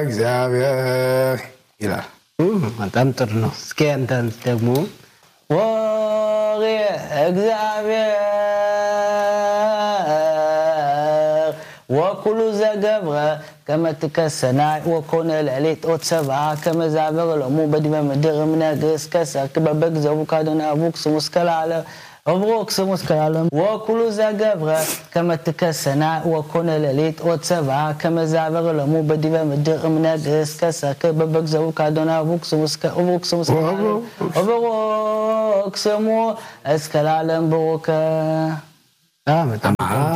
እግዚአብሔር ይላል። በጣም ጥሩ ነው። እስኪ አንተን ደግሞ ወሬ እግዚአብሔር ወኩሉ ዘገብረ ከመትከሰናይ ወኮነ ለሊት ኦት ሰብአ ከመዛበር ለሙ በዲበ ምድር እምነግስ ከሰርክ በበግዘቡ ካዶና አቡክ ስሙስ ከላለ እብሮክ ስሙስ ከላለም ወኩሉ ዘገብረ ከመትከሰናይ ወኮነ ለሊት ኦት ሰብአ ከመዛበር ለሙ በዲበ ምድር እምነግስ ከሰርክ በበግዘቡ ካዶና አቡክ ስሙስ እብሮክ ስሙስ ከላለም እብሮክ ስሙ እስከላለም ብሩከ በጣም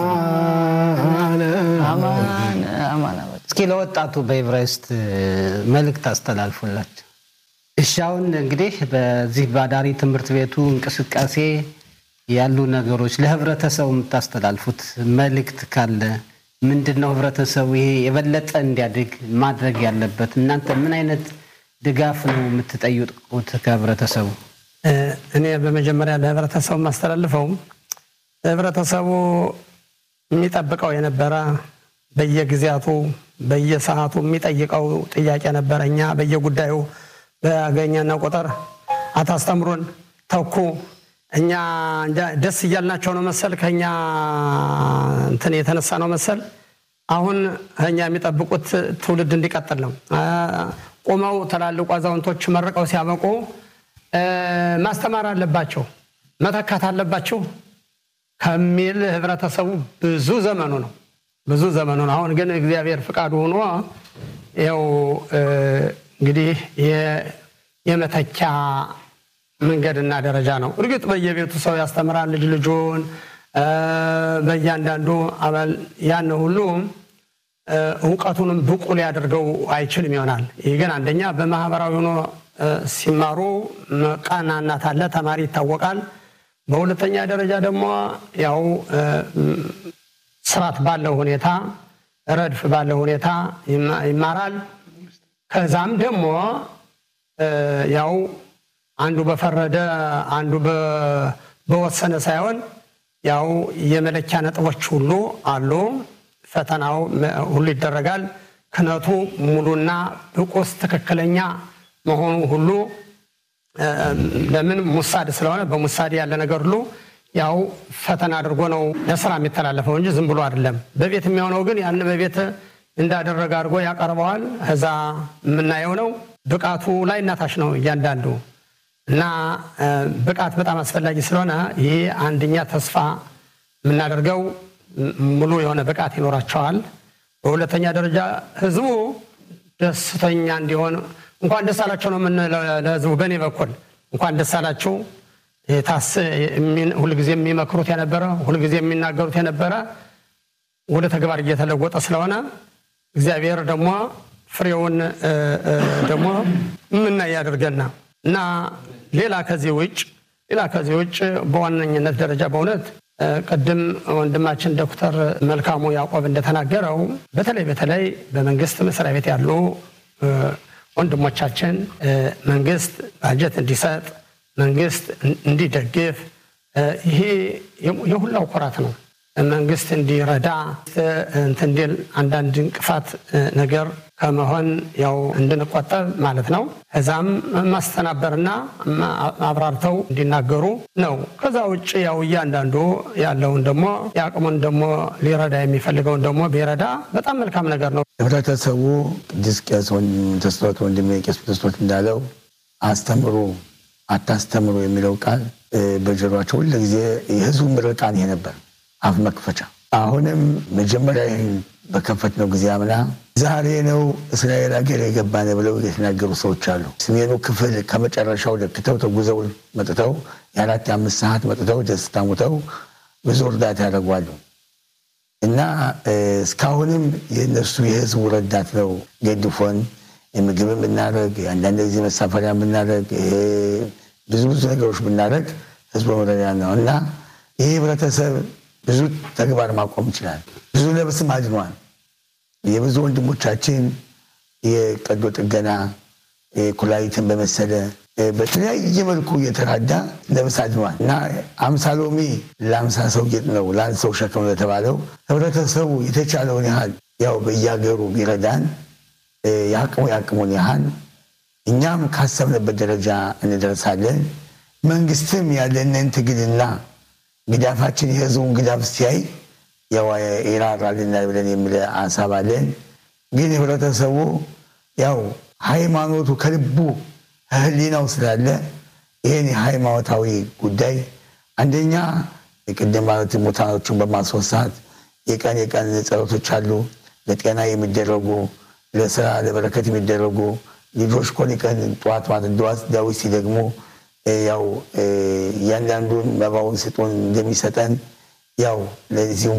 አማን አማን እስኪ ለወጣቱ በዕብራይስጥ መልእክት አስተላልፉላቸው። እሺ አሁን እንግዲህ በዚህ በአዳሪ ትምህርት ቤቱ እንቅስቃሴ ያሉ ነገሮች ለህብረተሰቡ የምታስተላልፉት መልእክት ካለ ምንድን ነው? ህብረተሰቡ ይሄ የበለጠ እንዲያድግ ማድረግ ያለበት እናንተ ምን አይነት ድጋፍ ነው የምትጠይቁት ከህብረተሰቡ? እኔ በመጀመሪያ ለህብረተሰቡ የማስተላልፈው ህብረተሰቡ የሚጠብቀው የነበረ በየጊዜያቱ በየሰዓቱ የሚጠይቀው ጥያቄ ነበረ። እኛ በየጉዳዩ በአገኘነው ቁጥር አታስተምሩን፣ ተኩ፣ እኛ ደስ እያልናቸው ነው መሰል ከኛ እንትን የተነሳ ነው መሰል አሁን እኛ የሚጠብቁት ትውልድ እንዲቀጥል ነው። ቁመው ትላልቁ አዛውንቶች መርቀው ሲያበቁ ማስተማር አለባቸው፣ መተካት አለባቸው ከሚል ህብረተሰቡ ብዙ ዘመኑ ነው ብዙ ዘመኑ ነው። አሁን ግን እግዚአብሔር ፍቃዱ ሆኖ ይኸው እንግዲህ የመተኪያ መንገድና ደረጃ ነው። እርግጥ በየቤቱ ሰው ያስተምራል ልጅ ልጁን በእያንዳንዱ አባል ያን ሁሉ እውቀቱንም ብቁ ሊያደርገው አይችልም ይሆናል። ይህ ግን አንደኛ በማህበራዊ ሆኖ ሲማሩ ቀናናት አለ፣ ተማሪ ይታወቃል። በሁለተኛ ደረጃ ደግሞ ያው ስርዓት ባለው ሁኔታ ረድፍ ባለው ሁኔታ ይማራል። ከዛም ደግሞ ያው አንዱ በፈረደ አንዱ በወሰነ ሳይሆን ያው የመለኪያ ነጥቦች ሁሉ አሉ። ፈተናው ሁሉ ይደረጋል። ክነቱ ሙሉና ብቁስ ትክክለኛ መሆኑ ሁሉ ለምን ሙሳድ ስለሆነ በሙሳድ ያለ ነገር ሁሉ ያው ፈተና አድርጎ ነው ለስራ የሚተላለፈው እንጂ ዝም ብሎ አይደለም። በቤት የሚሆነው ግን ያን በቤት እንዳደረገ አድርጎ ያቀርበዋል። እዛ የምናየው ነው። ብቃቱ ላይ እናታች ነው እያንዳንዱ እና ብቃት በጣም አስፈላጊ ስለሆነ ይህ አንደኛ ተስፋ የምናደርገው ሙሉ የሆነ ብቃት ይኖራቸዋል። በሁለተኛ ደረጃ ህዝቡ ደስተኛ እንዲሆን እንኳን ደስ አላቸው ነው የምንለው ለህዝቡ። በእኔ በኩል እንኳን ደስ አላችሁ ታስ ሁልጊዜ የሚመክሩት የነበረ ሁልጊዜ የሚናገሩት የነበረ ወደ ተግባር እየተለወጠ ስለሆነ እግዚአብሔር ደግሞ ፍሬውን ደግሞ የምናይ ያደርገና እና ሌላ ከዚህ ውጭ ሌላ ከዚህ ውጭ በዋነኝነት ደረጃ በእውነት ቅድም ወንድማችን ዶክተር መልካሙ ያዕቆብ እንደተናገረው በተለይ በተለይ በመንግስት መስሪያ ቤት ያሉ ወንድሞቻችን መንግስት ባጀት እንዲሰጥ መንግስት እንዲደግፍ ይሄ የሁላው ኩራት ነው። መንግስት እንዲረዳ እንትን እንዲል አንዳንድ እንቅፋት ነገር ከመሆን ያው እንድንቆጠብ ማለት ነው። ከዛም ማስተናበርና አብራርተው እንዲናገሩ ነው። ከዛ ውጭ ያው እያንዳንዱ ያለውን ደግሞ የአቅሙን ደግሞ ሊረዳ የሚፈልገውን ደግሞ ቢረዳ በጣም መልካም ነገር ነው። ህብረተሰቡ ቅዱስ ቄስ ተስኖት ወንድሜ ቄስ ተስኖት እንዳለው አስተምሩ አታስተምሩ የሚለው ቃል በጆሯቸው ሁሉ ጊዜ የህዝቡ ምርቃን ይሄ ነበር፣ አፍ መክፈቻ። አሁንም መጀመሪያ ይህን በከፈትነው ጊዜ አምና ዛሬ ነው እስራኤል ሀገር የገባን ብለው የተናገሩ ሰዎች አሉ። ሰሜኑ ክፍል ከመጨረሻው ደክተው ተጉዘው መጥተው የአራት የአምስት ሰዓት መጥተው ደስታ ሙተው ብዙ እርዳታ ያደርጓሉ እና እስካሁንም የእነሱ የህዝቡ ረዳት ነው ገድፎን ምግብ ብናደረግ አንዳንድ ጊዜ መሳፈሪያ ብናደረግ ብዙ ብዙ ነገሮች ብናደረግ ህዝቡ መረዳ ነው እና ይህ ህብረተሰብ ብዙ ተግባር ማቆም ይችላል። ብዙ ነብስም አድኗል። የብዙ ወንድሞቻችን የቀዶ ጥገና ኩላሊትን በመሰለ በተለያየ መልኩ እየተራዳ ነብስ አድኗል እና አምሳ ሎሚ ለአምሳ ሰው ጌጥ ነው ለአንድ ሰው ሸክም ለተባለው ህብረተሰቡ የተቻለውን ያህል ያው በየሀገሩ ቢረዳን የአቅሙ የአቅሙን ያህል እኛም ካሰብንበት ደረጃ እንደርሳለን። መንግስትም ያለንን ትግልና ግዳፋችን የህዝቡን ግዳፍ ሲያይ ያው ይራራልናል ብለን የሚል ሀሳብ አለን። ግን ህብረተሰቡ ያው ሃይማኖቱ ከልቡ ህሊናው ስላለ ይህን የሃይማኖታዊ ጉዳይ አንደኛ የቅድም ማለት ሙታኖቹን በማስወሳት የቀን የቀን ጸሎቶች አሉ። ለጤና የሚደረጉ ለስራ ለበረከት የሚደረጉ ልጆች ኮን ቀን ጠዋት ማለት ደዋት ዳዊት ሲደግሙ ያው እያንዳንዱን መባውን ስጡን እንደሚሰጠን ያው ለዚሁ